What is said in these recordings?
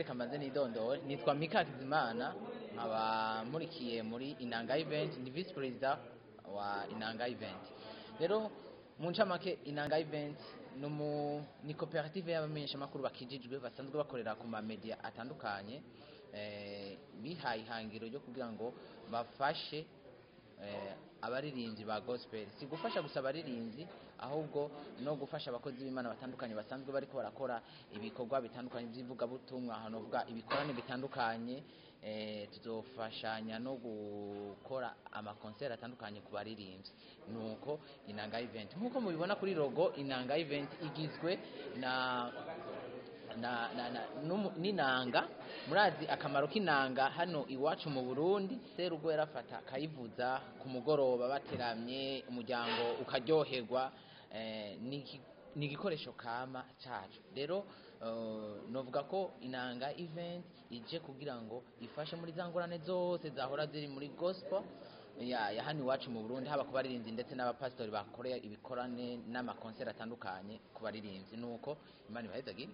reka mbanze nidondore nitwa Mika Hakizimana nkaba nkurikiye muri Inanga Event ni vice perezida wa Inanga Event rero mu ncamake Inanga Event numu ni koperative y'abamenyesha makuru bakijijwe basanzwe bakorera ku ma media atandukanye eh, bihaye ihangiro ryo kugira ngo bafashe eh, abaririmbyi ba gospel si gufasha gusa abaririmbyi ahubwo no gufasha abakozi b'imana batandukanye basanzwe bariko barakora ibikorwa bitandukanye by'ivugabutumwa hanovuga ibikorane bitandukanye eh, tuzofashanya no gukora amakonseri atandukanye ku baririmbyi nuko inanga event nk'uko mubibona kuri logo inanga event igizwe na na, na, na numu- n'inanga murazi akamaro k'inanga hano iwacu mu Burundi serugo yarafata akayivuza ku mugoroba bateramye umuryango ukaryoherwa eh, ni iki- ni igikoresho kama cacu rero uh, novuga ko inanga event ije kugira ngo ifashe muri za ngorane zose zahora ziri muri gospel ya, ya hano iwacu mu Burundi haba ku baririmbyi ndetse n'abapasitori bakoreye ibikorane n'amakonseri atandukanye ku baririmbyi nuko imana ibahezagire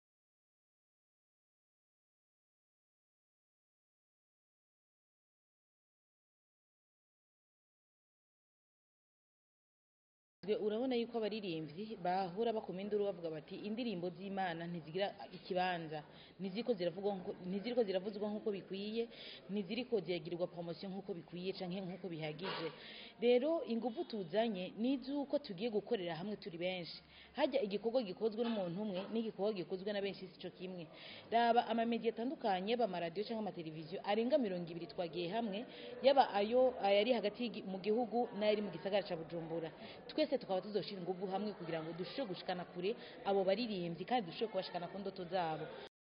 urabona yuko abaririmbyi bahura bakoma induru bavuga bati indirimbo z'imana ntizigira ikibanza ntiziriko ziravugwa nkuko- ntiziriko ziravuzwa nk'uko bikwiye ntiziriko ziragirirwa promosiyo nk'uko bikwiye canke nk'uko bihagije rero ingufu tuzanye ni iz'uko tugiye gukorera hamwe turi benshi hajya igikorwa gikozwe n'umuntu umwe n'igikorwa gikozwe na benshi sico kimwe raba amamediya atandukanye yaba amaradiyo cyangwa amateleviziyo arenga mirongo ibiri twagiye hamwe yaba ayo ayari hagati y'igi- mu gihugu n'ayari mu gisagara ca bujumbura twese tukaba tuzoshira ingufu hamwe kugira ngo dushobore gushikana kure abo baririmbyi kandi dushobore kubashikana ku ndoto zabo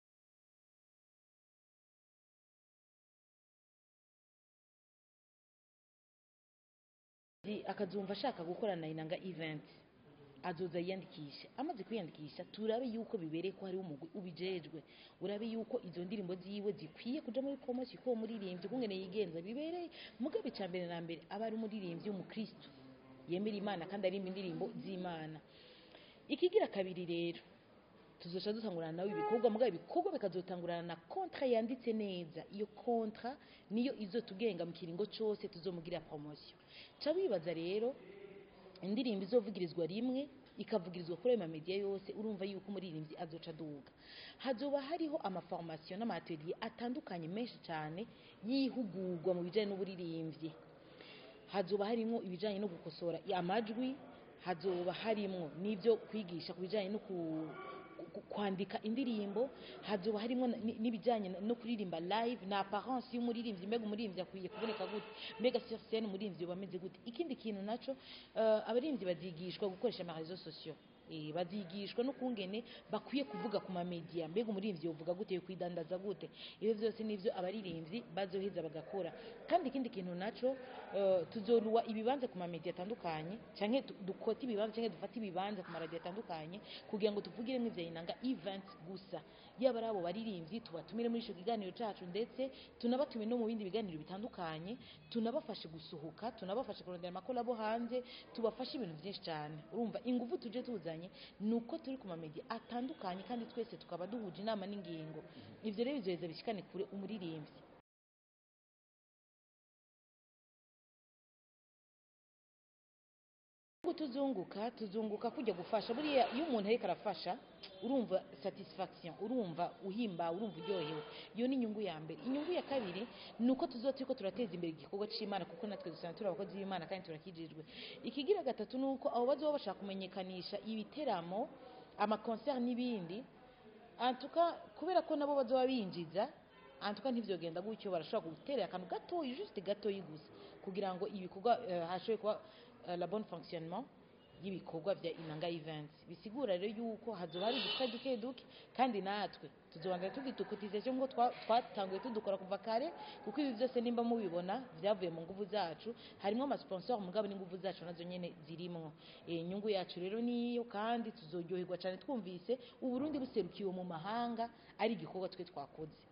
Zi- akazumva ashaka gukorana na inanga event azoza yiyandikisha amaze kwiyandikisha turabe yuko bibereye ko hariho umugwi ubijejwe urabe yuko izo ndirimbo ziwe zikwiye kuja muri promosiyo ko uwo muririmbyi kungene yigenza bibereye mugabe ca mbere na mbere aba ari umuririmbyi w'umukristo yemera imana kandi arimba indirimbo z'imana ikigira kabiri rero tuzoca dutangurana nawe ibikorwa mugabo ibikorwa bikazotangurana na kontra yanditse neza iyo kontra niyo izotugenga mu kiringo cose tuzomugira promosiyo ca wibaza rero indirimbo izovugirizwa rimwe ikavugirizwa kuri ayo mamediya yose urumva yuko umuririmbyi azoca aduga hazoba hariho amaformasiyo n'amatelier atandukanye menshi cyane yihugurwa mu bijyanye n'uburirimbyi hazoba harimo ibijyanye no gukosora amajwi hazoba harimo n'ibyo kwigisha ku bijyanye no ku- ku- kwandika indirimbo hazoba harimo na- ni- n'ibijyanye na- no kuririmba live na apparence y'umuririmbyi mbega umuririmbyi akwiye kuboneka gute mbega sur scène umuririmbyi yoba ameze gute ikindi kintu naco uh, abaririmbyi bazigishwa gukoresha ama réseaux sociaux Eh, bazigishwa no kungene bakwiye kuvuga ku mamedia mbega umuririmbyi yovuga gute yo kwidandaza gute ibyo byose nivyo abaririmbyi bazoheza bagakora kandi ikindi kintu naco uh, tuzoruwa ibibanza ku mamedia atandukanye canke tu- dukote ibibanza canke dufate ibibanza ku maradiyo atandukanye kugira ngo tuvugiremo ivya inanga event gusa yaba ari abo baririmbyi tubatumire muri ico kiganiro cacu ndetse tunabatumire no mu bindi biganiro bitandukanye tunabafashe gusohoka tunabafashe kurondera amakolabo hanze tubafashe ibintu byinshi cyane urumva ingufu tuje tuzanye ni uko turi ku mamedia atandukanye kandi twese tukaba duhuje inama n'ingingo ivyo rero bizoheza bishikane kure umuririmbyi Ubu tuzunguka tuzunguka kujya gufasha buriya iyo umuntu ariko arafasha urumva satisfaction urumva uhimba urumva uryohewe iyo ni inyungu ya mbere inyungu ya kabiri ni uko tuzoba turiko turateza imbere igikorwa c'imana kuko natwe dusanzwe turi abakozi b'imana kandi turakijijwe ikigira gatatu ni uko abo bazoba bashaka kumenyekanisha ibiteramo amakonseri n'ibindi antuka kubera ko nabo bazoba binjiza antuka ntivyogenda gutyo barashobora guterera akantu gatoyi juste gatoyi gusa kugira ngo ibikorwa uh, hashobore kuba uh, la bonne fonctionnement y'ibikorwa vya inanga events bisigura rero yuko hazoba hari uduce duke duke kandi natwe tuzobanza tugitukutization ngo twa- twatanguye tudukora kuva kare kuko ibi byose nimba mubibona vyavuye mu nguvu zacu harimo amasponsor mugabo n'inguvu zacu nazo nyene zirimwo Eh, inyungu yacu rero niyo kandi tuzoryoherwa cyane twumvise uburundi buserukiwe mu mahanga ari igikorwa twe twakoze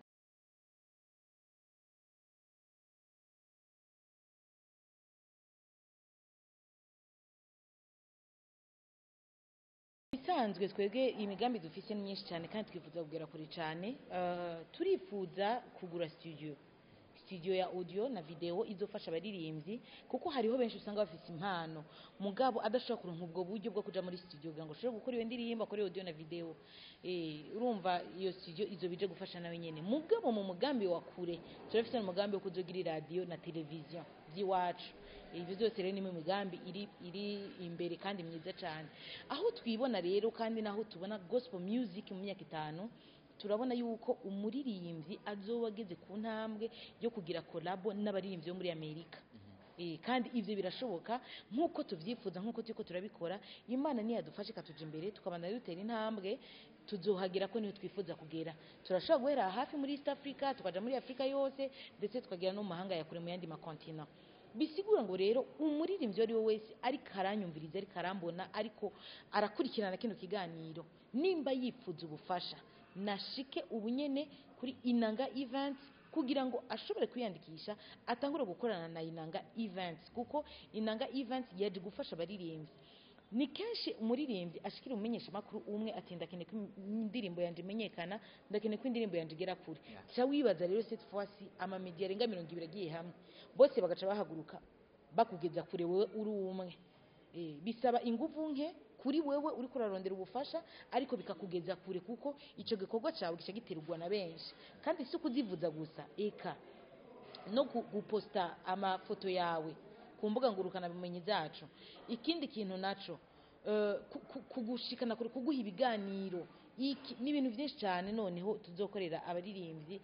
bisanzwe twebwe imigambi dufise ni myinshi cyane kandi twifuza kugera kure cyane Eh, turifuza kugura studio studio ya audio na video izofasha abaririmbyi kuko hariho benshi usanga bafite impano mugabo adashobora kuronka ubwo buryo bwo kuja muri studio kugira ngo ashobore gukora iyo ndirimbo akore audio na video eh urumva iyo studio izo bije gufasha nawe nyene mugabo mu mugambi wa kure turafite umugambi wo kuzogira radio na television by'iwacu ibyo byose rero ni mu migambi iri iri imbere kandi myiza cyane aho twibona rero kandi naho tubona gospel music mu myaka itanu turabona yuko umuririmbyi azoba ageze ku ntambwe yo kugira kolabo n'abaririmbyi bo muri amerika Eh, kandi ibyo birashoboka nk'uko tubyifuza nk'uko turiko turabikora imana niyadufashe ikatuja imbere tukabana dutera intambwe tuzohagera ko niho twifuza kugera turashobora guhera hafi muri east africa tukaja muri afurika yose ndetse tukagera no mu mahanga ya kure mu yandi makontina bisigura ngo rero umuririmbyi uwo ari we wese ariko aranyumviriza ariko arambona ariko arakurikirana kino kiganiro nimba yifuza ubufasha nashike ubunyene kuri inanga events kugira ngo ashobore kwiyandikisha atangure gukorana na inanga events kuko inanga events yaje gufasha abaririmbyi ni kenshi umuririmbyi ashikira umumenyesha makuru umwe ati ndakeneye ko indirimbo yanje imenyekana ndakeneye ko indirimbo yanje igera kure Yeah. ca wibaza rero cette fois ci amamediya arenga mirongo ibiri agiye hamwe bose bagaca bahaguruka bakugeza kure wewe uri umwe Eh, bisaba inguvu nke kuri wewe uri kurarondera ubufasha ariko bikakugeza kure kuko icyo gikorwa cyawe gica giterwa na benshi kandi si ukuzivuza gusa eka no gu- guposta amafoto yawe ku mbuga ngurukanabumenyi zacu ikindi kintu naco eh, ku- ku- kugushikana kure kuguha ibiganiro iki ni ibintu byinshi cyane noneho tuzokorera abaririmbyi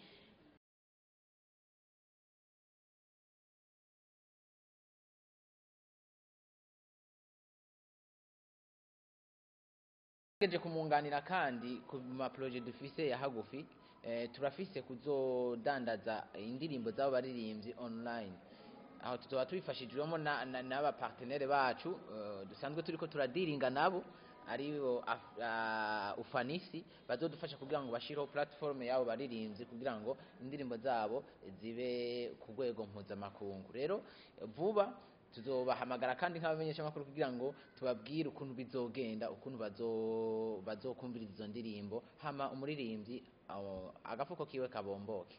tugeje kumunganira kandi ku maproje dufise ya hagufi eh, turafise kuzodandaza indirimbo z'abo baririmbyi online aho tuzoba tubifashijwemo na- na- n'abapartenere bacu eh, dusanzwe turiko turadiringa nabo aribo Af- ah, ufanisi bazodufasha kugira ngo bashireho platform y'abo baririmbyi kugira ngo indirimbo zabo zibe ku rwego mpuzamakungu rero vuba tuzobahamagara kandi nk'abamenyeshamakuru kugira ngo tubabwire ukuntu bizogenda ukuntu bazo- bazokumviriza izo ndirimbo hama umuririmbyi aho, agafuko kiwe kabomboke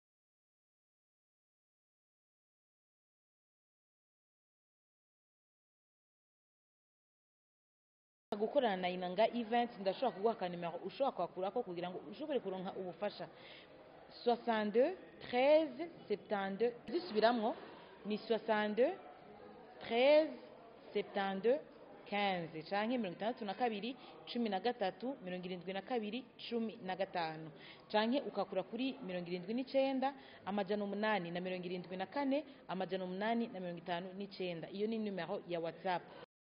gukorana na inanga events ndashobora kuguha akanimero ushobora kwakurako kugira ngo ushobore kuronka ubufasha 62 13 72 zisubiramwo ni 62 13 72 15 canke mirongo itandatu na kabiri cumi na gatatu mirongo irindwi na kabiri cumi na gatanu canke ukakura kuri mirongo irindwi n'icenda amajana umunani na mirongo irindwi na kane amajana umunani na mirongo itanu n'icenda iyo ni numero ya whatsapp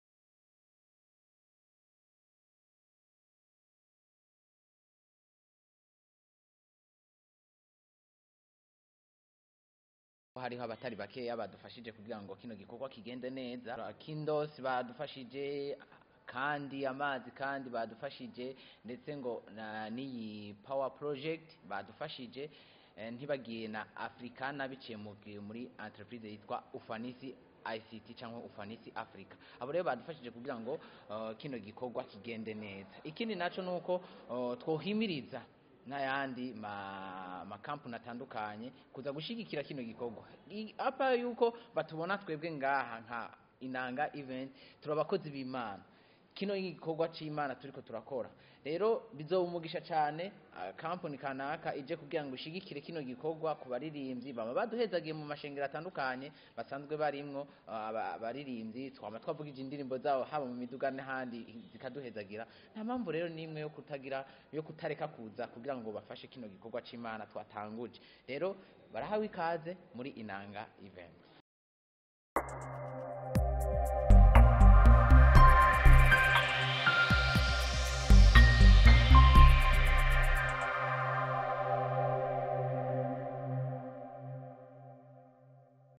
hariho abatari bakeya badufashije kugira ngo kino gikorwa kigende neza kindos badufashije kandi amazi kandi badufashije ndetse ngo na n'iyi power project badufashije eh, ntibagiye na africana biciye mu- muri entreprise yitwa ufanisi ICT cyangwa ufanisi Africa abo rero badufashije kugira ngo uh, kino gikorwa kigende neza ikindi naco nuko uh, twohimiriza n'ayandi ma makampuni atandukanye kuza gushigikira kino gikorwa I- apa yuko batubona twebwe ngaha nka inanga event turabakozi b'imana kino gikorwa c'imana turiko turakora rero bizoba umugisha cane ah, kampuni kanaka ije kugira ngo ishigikire kino gikorwa ku baririmbyi baba baduhezagiye mu mashengero atandukanye basanzwe barimwo ah, aba- abaririmbyi twama twavugije indirimbo zabo haba mu miduga n'ahandi zikaduhezagira nta mpamvu rero n'imwe yo kutagira yo kutareka kuza kugira ngo bafashe kino gikorwa c'imana twatanguje rero barahawe ikaze muri inanga event